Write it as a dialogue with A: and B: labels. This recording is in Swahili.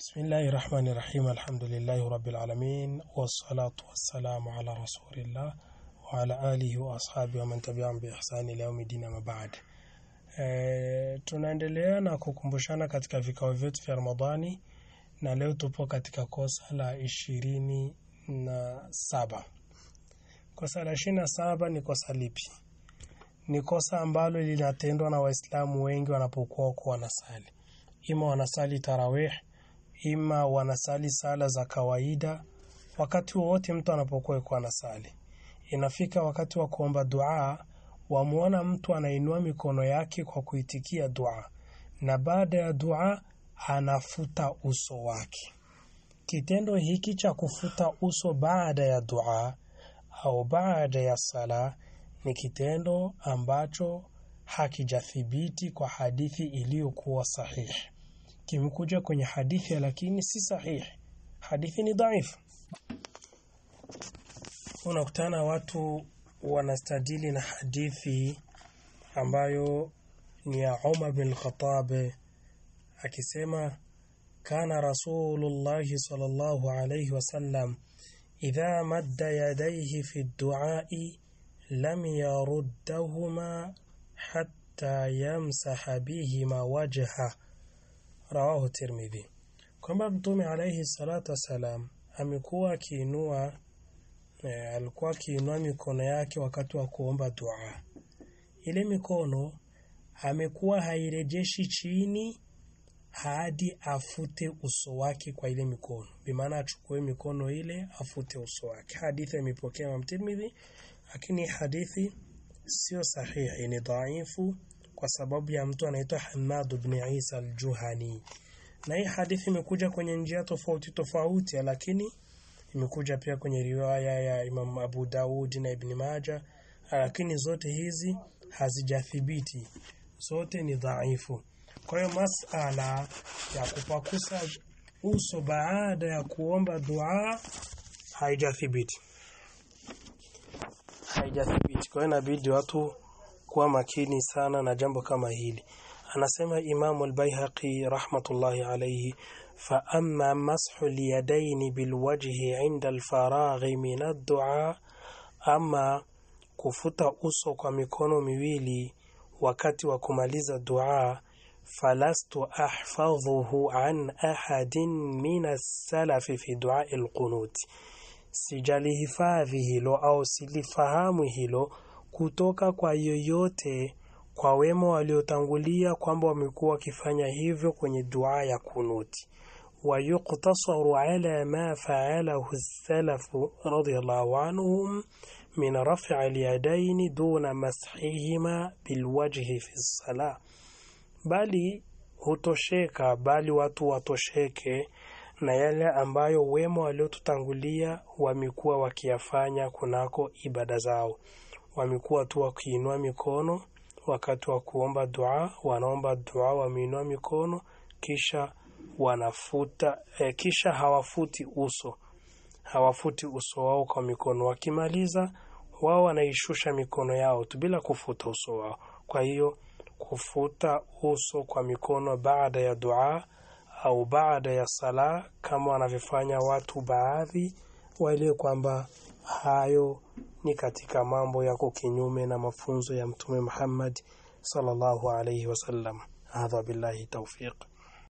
A: بسم الله الرحمن الرحيم الحمد لله رب العالمين والصلاة والسلام على رسول الله وعلى آله وأصحابه ومن تبعهم بإحسان إلى يوم الدين ما بعد e, tunaendelea na kukumbushana katika vikao vyetu vya Ramadhani na leo tupo katika kosa la ishirini na saba. Kosa la ishirini na saba ni kosa lipi? Ni kosa ambalo linatendwa na Waislamu wengi wanapokuwa wako wanasali, ima wanasali tarawih, ima wanasali sala za kawaida. Wakati wowote mtu anapokuwa yuko anasali, inafika wakati wa kuomba dua, wamuona mtu anainua mikono yake kwa kuitikia dua, na baada ya dua anafuta uso wake. Kitendo hiki cha kufuta uso baada ya dua au baada ya sala ni kitendo ambacho hakijathibiti kwa hadithi iliyokuwa sahihi. Kimekuja kwenye hadithi lakini si sahihi, hadithi ni dhaifu. Unakutana watu wanastadili na hadithi ambayo ni ya Umar bin Khattab akisema kana Rasulullahi sallallahu alayhi wasallam idha madda yadayhi fi duai lam yaruddahuma hatta yamsaha bihima wajha rawahu Tirmidhi, kwamba Mtume alayhi salatu wassalam amekuwa akiinua e, alikuwa akiinua mikono yake wakati wa kuomba dua. Ile mikono amekuwa hairejeshi chini hadi afute uso wake kwa ile mikono, bimaana achukue mikono ile afute uso wake. Hadithi imepokea Imam Tirmidhi, lakini hadithi sio sahihi, ni dhaifu kwa sababu ya mtu anaitwa Hamad ibn Isa al-Juhani, na hii hadithi imekuja kwenye njia tofauti tofauti, lakini imekuja pia kwenye riwaya ya Imam Abu Daud na Ibn Majah, lakini zote hizi hazijathibiti, zote ni dhaifu. Kwa hiyo masala ya kupakusa uso baada ya kuomba dua haijathibiti, haijathibiti. Kwa hiyo inabidi watu kuwa makini sana na jambo kama hili. Anasema Imamu al-Baihaqi rahmatullahi alayhi, fa amma mashu al-yadayn bilwajhi inda al-faraghi min ad-du'a, ama kufuta uso kwa mikono miwili wakati wa kumaliza dua falastu ahfadhuhu an ahadin min as-salafi fi du'a al-qunut, sijalihifadhi hilo au silifahamu hilo kutoka kwa yoyote kwa wema waliotangulia kwamba wamekuwa wakifanya hivyo kwenye dua ya kunuti. wa yuktasaru ala ma fa'alahu as-salafu radiyallahu anhum min raf'i al-yadayn duna mashihima bilwajhi fi as-salah bali hutosheka, bali watu watosheke na yale ambayo wema waliotutangulia wamekuwa wakiyafanya kunako ibada zao. Wamekuwa tu wakiinua mikono wakati wa kuomba dua, wanaomba dua wameinua mikono, kisha wanafuta eh, kisha hawafuti uso, hawafuti uso wao kwa mikono. Wakimaliza wao wanaishusha mikono yao tu bila kufuta uso wao. Kwa hiyo kufuta uso kwa mikono baada ya dua au baada ya sala kama wanavyofanya watu baadhi, waelewe kwamba hayo ni katika mambo yako kinyume na mafunzo ya Mtume Muhammad sallallahu alayhi wasallam. Hadha billahi tawfiq.